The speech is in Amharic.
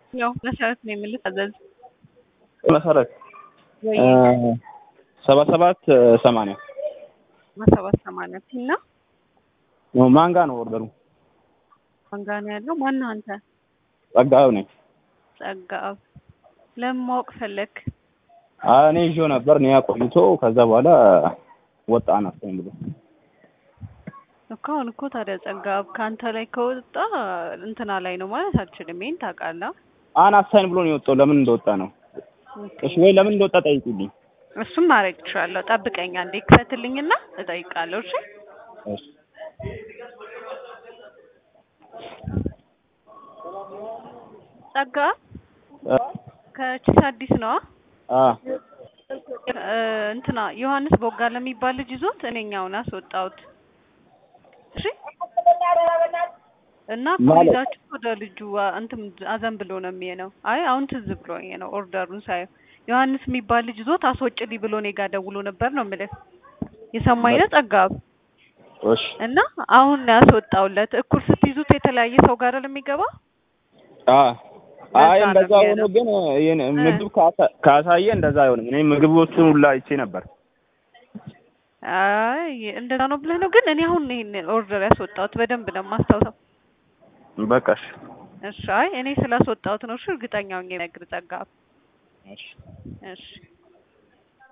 ያው መሰረት ነው የምልህ ታዘዝ መሰረት ወይ ሰባ ሰባት ሰማንያ ሰባት ሰማንያ ቲና ማንጋ ነው ኦርደሩ? ማንጋ ነው ያለው። ማነው አንተ? ጸጋው ነኝ። ጸጋብ ለምን ማወቅ ፈለክ? እኔ ይዤው ነበር እኔ ቆይቶ ከዛ በኋላ ወጣ አናስተኝ ብሎ እኮ አሁን እኮ ታዲያ ጸጋብ ከአንተ ላይ ከወጣ እንትና ላይ ነው ማለት አልችልም። ይሄን ታውቃለህ። አናሳኝ ብሎ ነው የወጣው። ለምን እንደወጣ ነው እሺ፣ ወይ ለምን እንደወጣ ጠይቁልኝ። እሱም ማድረግ እችላለሁ። ጠብቀኝ አንዴ ክፈትልኝና እጠይቃለሁ። እሺ እሺ ጸጋ ከቺስ አዲስ ነዋ። አ እንትና ዮሐንስ ቦጋ ለሚባል ልጅ ይዞት እኔኛውን አስወጣሁት። እሺ እና ማለት? ፖሊዛችሁ ወደ ልጁ አ- እንትን አዘን ብሎ ነው የሚሄነው። አይ አሁን ትዝ ብሎኝ ነው ኦርደሩን ሳየው ዮሐንስ የሚባል ልጅ ይዞት አስወጭልኝ ብሎ እኔ ጋር ደውሎ ነበር ነው የምልህ። የሰማኝ ነው ጸጋብ እሺ እና አሁን ነው ያስወጣውለት። እኩል ስትይዙት የተለያየ ሰው ጋር የሚገባ አ አይ ለዛ ነው እንደዛ ሆኖ የሚያለው። ግን ይሄን ምግብ ካሳ- ካሳየ እንደዛ አይሆንም። እኔ ምግቦቹን ሁላ አይቼ ነበር። አይ እንደዛ ነው ብለህ ነው። ግን እኔ አሁን ይሄን ኦርደር ያስወጣሁት በደንብ ነው የማስታውሰው። በቃ እሺ እሺ አይ እኔ ስላስወጣሁት ነው። እሺ እርግጠኛ ሆኜ ነግር ጸጋብ እሺ እሺ